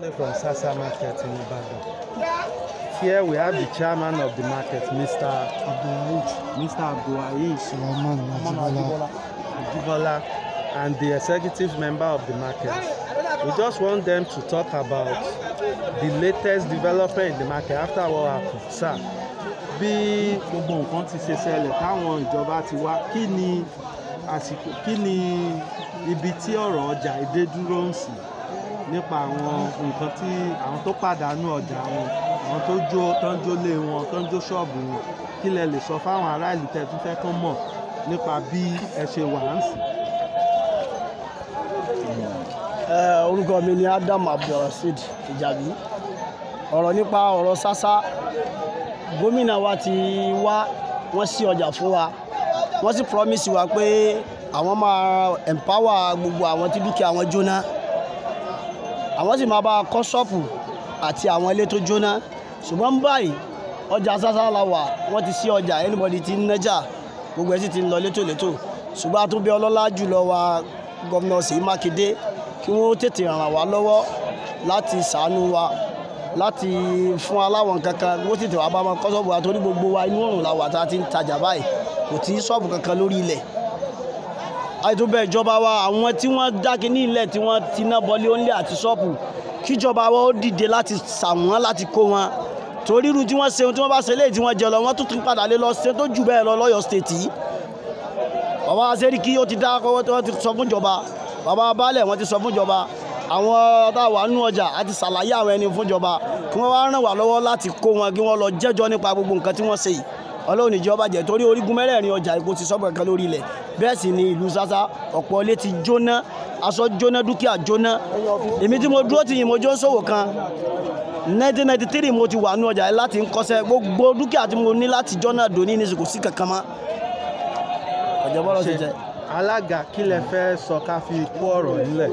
from Sasa Market in Ibadan. Here we have the chairman of the market, Mr. Abdulwahid, Mr. Abdulwahid Sulaiman Ajibola. Ajibola, and the executive member of the market. We just want them to talk about the latest development in the market after what happened. Sir, bí gbogbo nǹkan ti ṣe ṣẹlẹ̀ táwọn ìjọba ti wá kí ni àsìkò kí ni ibi tí ọ̀rọ̀ ọjà èdè dúró ń sìn nípa àwọn nǹkan tí àwọn tó pàdánù ọjà wọn àwọn tó jó tó ń jólé wọn tó ń jó ṣọ́ọ̀bù wọn kí lẹ lè sọ fáwọn ará ìlú tẹ́ tún fẹ́ kán mọ̀ nípa bí ẹ ṣe wà ń sìn. Eh, orúkọ mi ni Adam Abdulrasheed Ìjàbí ọ̀rọ̀ nípa ọ̀rọ̀ sásá gómìnà wa ti wá wọ́n sí ọjà fún wa wọ́n sì promise wa pé àwọn máa empower gbogbo àwọn tí dúkìá wọn jóná àwọn sì máa bá a kọ́ ṣọ́ọ̀pù àti àwọn ilé tó jóná ṣùgbọ́n báyìí ọjà sásá la wà wọ́n ti sí ọjà anybody ti ń nájà gbogbo ẹ̀ sì ti ń lọ létòlétò ṣùgbọ́n a tún bí ọlọ́lá jùlọ wa gómìnà Ṣèyí Mákindé kí wọ́n tètè ràn wá lọ́wọ́ láti ṣàánú wa láti fún aláwọn kankan wọ́n tètè wá bá wọn kọ́ ṣọ́ọ̀bù wa torí gbogbo wa inú òrùn la wà tá a ti ń tajà báyìí kò tí ṣọ́ọ̀bù kankan lórí ilẹ̀ àìtúbẹ̀ ìjọba wa àwọn tí wọ́n dákin ní ilẹ̀ tí wọ́n ti ná bọ́lé onílé àti ṣọ́ọ̀bù kíjọba wa ó dìde láti ṣàwọn láti kó wọn torí irú tí wọ́n ṣe ohun tí wọ́n bá ṣe léyìí tí wọ́n jẹ lọ wọ́n tún tún padà lé lọ ṣe tó jù bẹ́ẹ̀ lọ lọ́yọ̀ stéètì bàbá sẹ́ríkì ó ti dá kọ́wọ́ tí wọ́n ti sọ fún ìjọba bàbá baálẹ̀ wọ́n ti sọ fún ìjọba àwọn táwa nú ọjà àti ṣàlàyé àwọn ẹni fún ìjọba kí wọ́n wá ràn wá lọ́wọ́ láti kó wọn kí wọ́n lọ jẹ́jọ́ nípa gbogbo nǹkan tí wọ́n ṣe yìí ọlọ́run ìjọba jẹ́ torí orígun mẹ́rẹ̀ẹ̀rin ọjà èkó ti sọ́bù kankan lórí ilẹ̀ bẹ́ẹ̀ sì ni ìlú sásá ọ̀pọ̀ ilé ti jóná aṣọ jóná dúkìá jóná èmi tí mo dúró tì yín mo jó ń ṣòwò kan 1993 mo ti wà nú ọjà yìí láti ń kọ́ṣẹ́ gbogbo dúkìá tí mo ní láti jọ́nà dòní ní kò sí kankan mọ́ ọ̀jọ̀ bọ́lá ti jẹ́. alága kí lẹ fẹ́ sọ ká fi kó ọ̀rọ̀ nílẹ̀.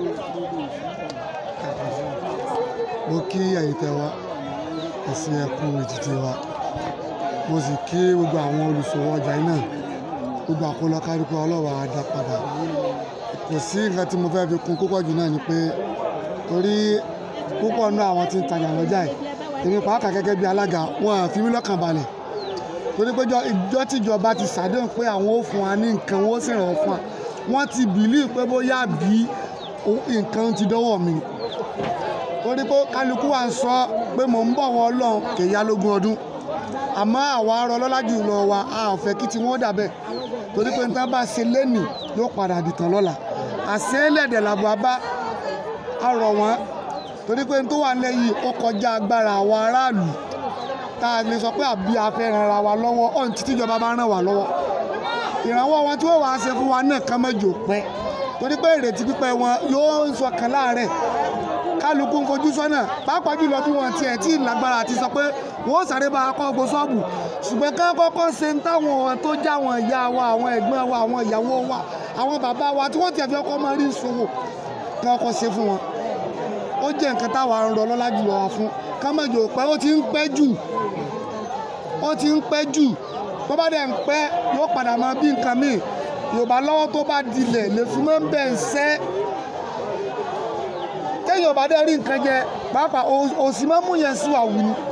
mo kí ẹ̀yin tẹ́ wá ẹ̀sìn ẹ̀kú ìdìde wa mo sì kí gbogbo àwọn olùṣòwò ọjà yìí náà gbogbo àkólọ kárípé ọlọ́wà á dá padà kò sí nǹkan tí mo fẹ́ fi kún púpọ̀ jù náà ni pé torí púpọ̀ náà àwọn tí ń tajà lọ́jà yìí èmi pàápàá gẹ́gẹ́ bí alága wọn à fi mí lọ́kàn balẹ̀ torí pé ìjọ tíjọba ti ṣàdéhùn pé àwọn ò fún wa ní nǹkan wọn ó sì ràn wọ́n fún wa wọ́n ti bìlíì pé bóyá bí nǹkan ti dọ́wọ́ mi torí pé kálukú wa ń sọ pé mò ń bọ̀ wọ́n ọlọ́run kèya lógún ọdún àmọ́ àwa arọ lọ́lájú lọ wa a ò fẹ́ kí tí wọ́n dàbẹ̀ torí pé nǹkan bá ṣe lẹ́nì yóò padà dìtàn lọ́la àṣẹ ẹlẹ́dẹ̀ làbọ̀ abá arọ̀ wọn torí pé tó wà lẹ́yìn ó kọjá agbára àwọn aráàlú tá a lè sọ pé àbí a fẹ́ ran ara wa lọ́wọ́ ọ̀hún títí ìjọba bá ràn wá lọ́wọ́ ìrànwọ́ wọn tí wọ́n wàá ṣe fún wa náà kán mẹ́jọ pẹ́ torí pé ìrètí pípẹ́ wọn yóò ń sọ kan láàárẹ̀ kálukú ń fojú sọ́nà pàápàá jùlọ bí wọ́n tiẹ̀ tí lágbára àti sọ pé wọ́n sáré bá a kọ́ ọgbó ṣọ́ọ̀bù ṣùgbọ́n ká kọ́kọ́ ṣe ń táwọn tó já àwọn ìyá wa àwọn ẹ̀gbọ́n wa àwọn ìyàwó wa àwọn bàbá wa tí wọ́n tiẹ̀ fi ọkọ̀ máa rí ìṣòwò ká kọ́kọ́ ṣe fún wọn ó jẹ́ nǹkan táwa ń rọ lọ́lá jùlọ wa fún ká má jò pẹ́ ó ti ń pẹ́ jù ó ti ń pẹ́ jù tó bá dẹ̀ ń pẹ́ yóò padà máa bí nǹkan míì yorùbá lọ́wọ́ tó bá dilẹ̀ lè fi máa ń bẹ̀ ń sẹ́ téèyàn bá dẹ̀ rí nǹkan jẹ pàápàá òsì máa ń mú yẹn sùn àwù ni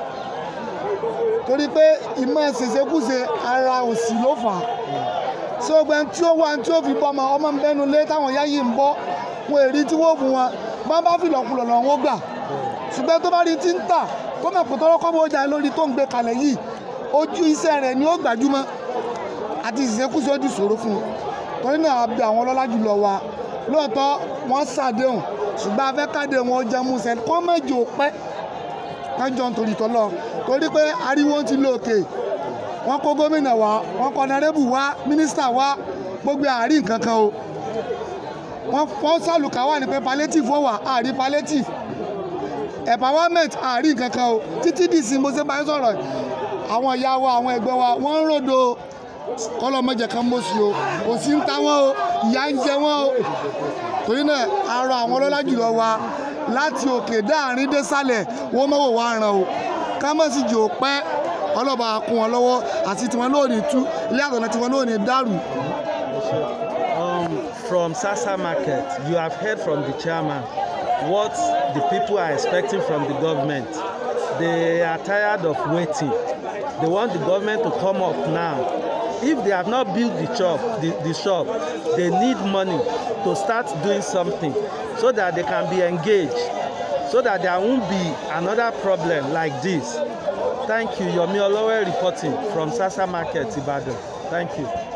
torí pé ìmọ̀ ṣèṣekúṣe ara òsì ló fà á ṣé o gbẹ tí ó wà tí ó fi bọ́ ọmọ ọmọ ń bẹnu lé táwọn ìyá yìí ń bọ́ wọn èrí tí wọ́n fún wọn bá bá fi lọ́kùlọ̀ lọ́wọ́ gbà ṣùgbọ́n tó bá rí tí ń tà tó mọ̀ pé tọ́lọ́kọ́ bó jà lórí tó ń gbé kalẹ̀ yìí ojú iṣẹ́ rẹ̀ ni ó gbajúmọ̀ àti ìṣekúṣe ó di ṣòro fún un torí náà a bẹ àwọn ọlọ́lá jùlọ wa lóòótọ́ wọ́n ṣàdéhùn ṣùgbọ́n afẹ́ káde wọn jẹ́ musẹ̀ kọ́ mẹ́jọ pẹ́ kájọ nítorí tọ́lọ́ torí pé ariwo ti lóòkè wọ́n kó gómìnà wá wọ́n kó ọ̀nàrẹ́bù wá mínísítà wá gbogbo àárín nǹkan kan o wọ́n fọ́ sálùkà wà ní pé palliative wọ́n wà àárín palliative empowerment àárín nǹkan kan o títí dìsí mo ṣe bá yín sọ̀rọ̀ àwọn ìyá wa àwọn ẹgbẹ́ wa wọ́n ń ròdo kọ́lọ́ mọ́jẹ̀ kan mọ́ sí o kò sí ń ta wọ́n o ìyá ń jẹ wọ́n o torí náà arọ àwọn ọlọ́lá jùlọ wa láti òkè dáàrin désàlẹ̀ wọ́n mọ̀wò wá ràn o ká mọ̀ sí jò pẹ́ ọlọ́ba kún wọn lọ́wọ́ àti tiwọn náà ní tú ilé àtọ̀nà tiwọn náà ní dàrú. Um, from Sasa Market, you have heard from the chairman. what the people are expecting from the government. They are tired of waiting. They want the government to come up now. If they have not built the shop, the, the shop, they need money to start doing something so that they can be engaged, so that there won't be another problem like this. Thank you. Yomi Olowe reporting from Sasa Market, Ibadan. Thank you.